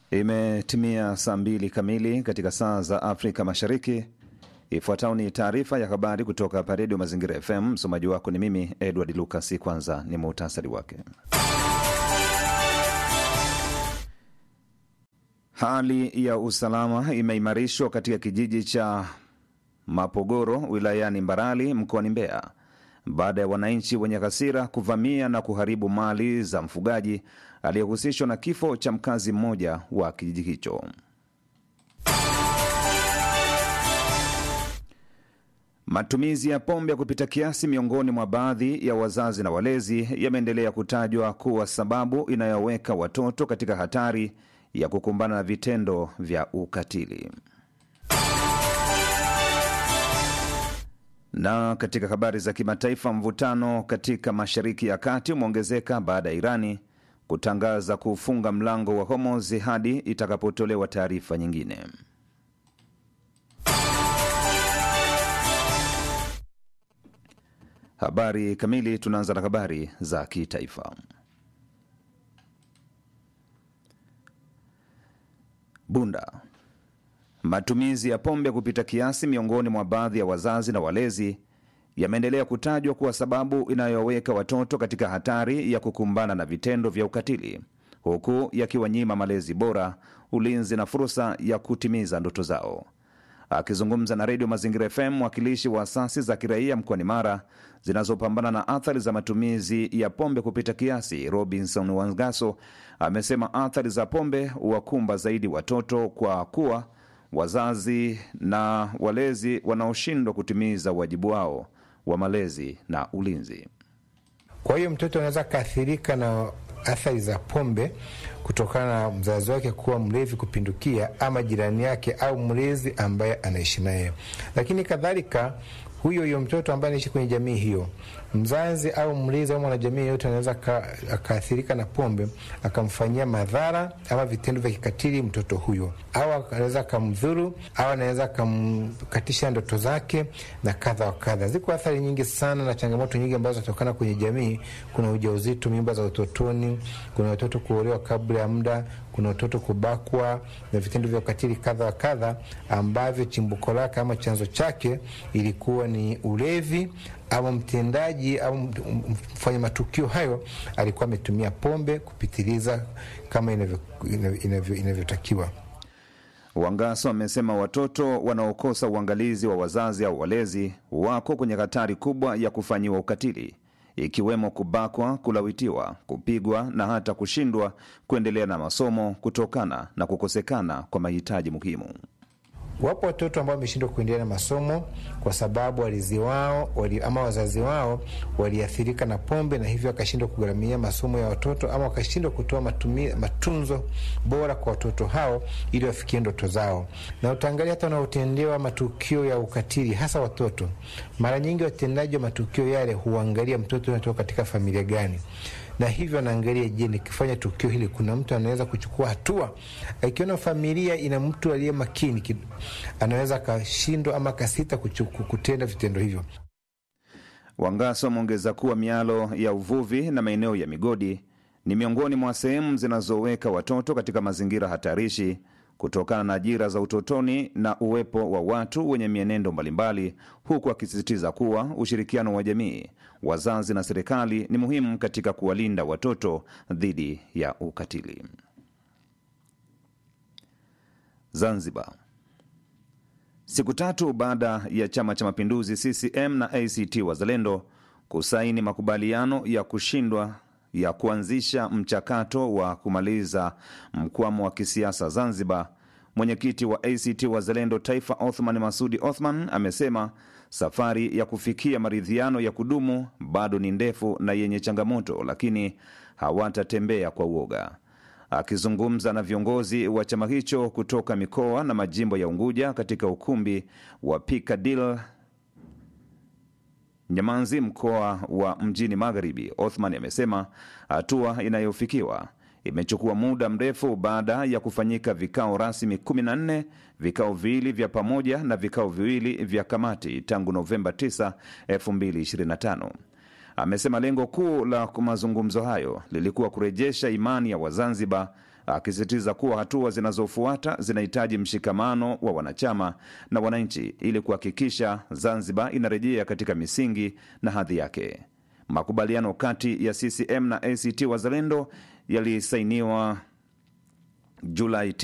Imetimia saa mbili kamili katika saa za Afrika Mashariki. Ifuatayo ni taarifa ya habari kutoka hapa Redio Mazingira FM. Msomaji wako ni mimi Edward Lucas. Kwanza ni muhtasari wake. Hali ya usalama imeimarishwa katika kijiji cha Mapogoro wilayani Mbarali mkoani Mbeya baada ya wananchi wenye hasira kuvamia na kuharibu mali za mfugaji aliyehusishwa na kifo cha mkazi mmoja wa kijiji hicho. Matumizi ya pombe ya kupita kiasi miongoni mwa baadhi ya wazazi na walezi yameendelea kutajwa kuwa sababu inayoweka watoto katika hatari ya kukumbana na vitendo vya ukatili. Na katika habari za kimataifa, mvutano katika Mashariki ya Kati umeongezeka baada ya Irani kutangaza kufunga mlango wa Hormuz hadi itakapotolewa taarifa nyingine. Habari kamili. Tunaanza na habari za kitaifa. Bunda. Matumizi ya pombe kupita kiasi miongoni mwa baadhi ya wazazi na walezi yameendelea kutajwa kuwa sababu inayoweka watoto katika hatari ya kukumbana na vitendo vya ukatili, huku yakiwanyima malezi bora, ulinzi na fursa ya kutimiza ndoto zao. Akizungumza na redio Mazingira FM, mwakilishi wa asasi za kiraia mkoani Mara zinazopambana na athari za matumizi ya pombe kupita kiasi, Robinson Wangaso amesema athari za pombe huwakumba zaidi watoto kwa kuwa wazazi na walezi wanaoshindwa kutimiza wajibu wao wa malezi na ulinzi. Kwa hiyo mtoto anaweza akaathirika na athari za pombe kutokana na mzazi wake kuwa mlevi kupindukia, ama jirani yake au mlezi ambaye anaishi naye. Lakini kadhalika huyo huyo mtoto ambaye anaishi kwenye jamii hiyo, mzazi au mlezi au mwanajamii yeyote anaweza akaathirika na pombe akamfanyia madhara ama vitendo vya kikatili mtoto huyo, au anaweza akamdhuru au anaweza akamkatisha ndoto zake na kadha wa kadha. Ziko athari nyingi sana na changamoto nyingi ambazo zinatokana kwenye jamii. Kuna ujauzito, mimba za utotoni, kuna watoto kuolewa kabla ya muda, kuna watoto kubakwa na vitendo vya ukatili kadha wa kadha, ambavyo chimbuko lake ama chanzo chake ilikuwa ni ulevi ama mtendaji au mfanya matukio hayo alikuwa ametumia pombe kupitiliza kama inavyotakiwa. Wangaso amesema watoto wanaokosa uangalizi wa wazazi au walezi wako kwenye hatari kubwa ya kufanyiwa ukatili, ikiwemo kubakwa, kulawitiwa, kupigwa na hata kushindwa kuendelea na masomo kutokana na kukosekana kwa mahitaji muhimu. Wapo watoto ambao wameshindwa kuendelea na masomo kwa sababu walezi wao wali, ama wazazi wao waliathirika na pombe, na hivyo wakashindwa kugharamia masomo ya watoto ama wakashindwa kutoa matumi, matunzo bora kwa watoto hao ili wafikie ndoto zao. Na utaangalia hata wanaotendewa matukio ya ukatili, hasa watoto, mara nyingi watendaji wa matukio yale huangalia mtoto unatoka katika familia gani na hivyo anaangalia, je, nikifanya tukio hili kuna mtu anaweza kuchukua hatua? Akiona familia ina mtu aliye makini, anaweza akashindwa ama akasita kutenda vitendo hivyo. Wangaso ameongeza kuwa mialo ya uvuvi na maeneo ya migodi ni miongoni mwa sehemu zinazoweka watoto katika mazingira hatarishi kutokana na ajira za utotoni na uwepo wa watu wenye mienendo mbalimbali, huku akisisitiza kuwa ushirikiano wa jamii, wazazi na serikali ni muhimu katika kuwalinda watoto dhidi ya ukatili. Zanzibar. Siku tatu baada ya Chama cha Mapinduzi CCM na ACT Wazalendo kusaini makubaliano ya kushindwa ya kuanzisha mchakato wa kumaliza mkwamo wa kisiasa Zanzibar, mwenyekiti wa ACT Wazalendo Taifa Othman Masudi Othman amesema safari ya kufikia maridhiano ya kudumu bado ni ndefu na yenye changamoto, lakini hawatatembea kwa uoga. Akizungumza na viongozi wa chama hicho kutoka mikoa na majimbo ya Unguja katika ukumbi wa Pikadil Nyamanzi, mkoa wa Mjini Magharibi, Othman amesema hatua inayofikiwa imechukua muda mrefu baada ya kufanyika vikao rasmi 14, vikao viwili vya pamoja na vikao viwili vya kamati tangu Novemba 9, 2025. Amesema lengo kuu la mazungumzo hayo lilikuwa kurejesha imani ya Wazanzibar akisisitiza kuwa hatua zinazofuata zinahitaji mshikamano wa wanachama na wananchi ili kuhakikisha Zanzibar inarejea katika misingi na hadhi yake. Makubaliano kati ya CCM na ACT Wazalendo yalisainiwa Julai